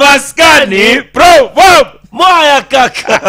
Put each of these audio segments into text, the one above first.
maskani proverb mwaya kaka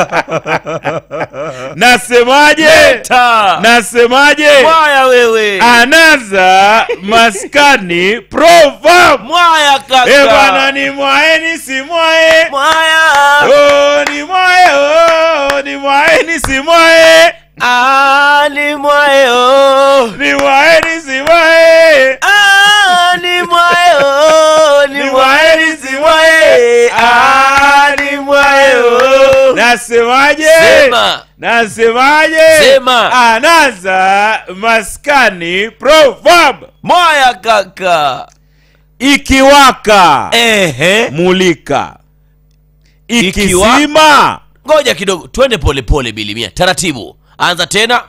nasemaje ta nasemaje mwaya wewe anaza maskani proverb mwaya e bwana kaka ni mwae ni si mwae mwaya oh, ni mwae oh, ni mwae ni si mwae Ah, ni mwayo ni mwae ni si mwae Ah, ni mwayo ni Ni mwayo mwae ni ni si si mwae mwayo Ah, ni mwayo nasemaje Sema. nasemaje Sema. anaza maskani proverb mwaya kaka ikiwaka ehe mulika Ikiwa- ikizima ngoja kidogo twende polepole bilimia taratibu anza tena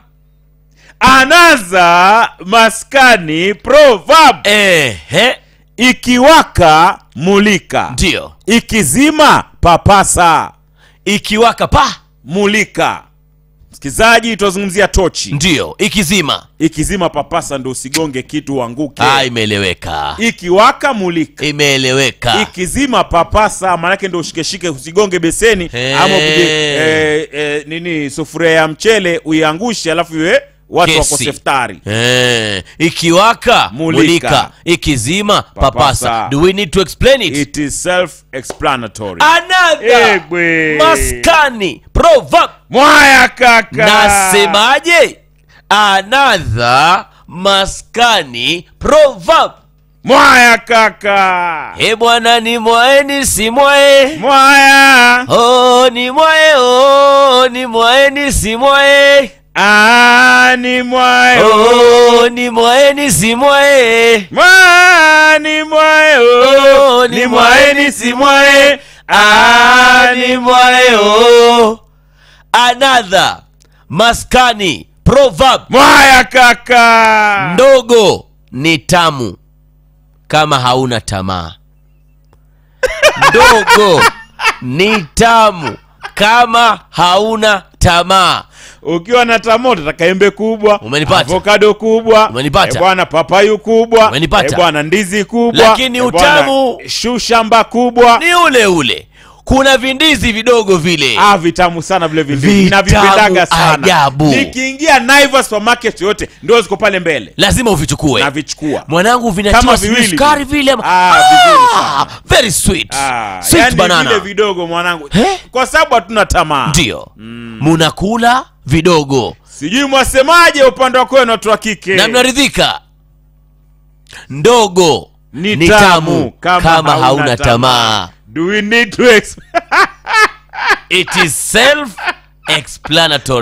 anaza maskani proverb ehe ikiwaka mulika ndio ikizima papasa ikiwaka pa mulika msikilizaji tunazungumzia tochi ndio ikizima ikizima papasa ndo usigonge kitu uanguke ah, imeeleweka ikiwaka mulika imeeleweka ikizima papasa maanake ndo ushikeshike usigonge beseni He. ama upige eh, eh, nini sufuria ya mchele uiangushe alafu iwe watu Kesi. wako seftari Eh, ikiwaka Mulika. mulika. ikizima papasa. Papasa. do we need to explain it it is self explanatory another Egwe. maskani proverb mwaya kaka nasemaje another maskani proverb mwaya kaka e bwana ni mwaeni si mwae mwaya oh, ni mwae oh, ni mwaeni si mwae Ah, ni mwae oh, ni mwaeni si mwae Mwa- ni mwae Oh, oh. ni ni mwae, mwae ni si mwae Ah, Ah, ni ni mwae oh. another maskani proverb mwaya kaka ndogo ni tamu kama hauna tamaa ndogo ni tamu kama hauna tamaa ukiwa na tamoto taka embe kubwa Umenipata. avokado kubwa Umenipata. eh, bwana papayu kubwa Umenipata. eh, bwana ndizi kubwa Lakini eh, bwana, utamu- shu shamba kubwa ni ule ule kuna vindizi vidogo vile ah, vitamu sana vile vindizi Vitamu navipendaga sana ajabu. nikiingia Naivas supermarket yote ndio ziko pale mbele lazima uvichukue navichukua mwanangu Kama vinatiwa sijui viwili sukari vile ama- Ah, vizuri Ah, sana. very sweet Ah, sweet yani banana vile vidogo mwanangu Eh? kwa sababu hatuna tamaa ndio munakula vidogo sijui mwasemaje upande wa kwenu watu wa kike na mnaridhika ndogo ni, ni tamu kama, hauna tamaa do we need to ex- it is self explanatory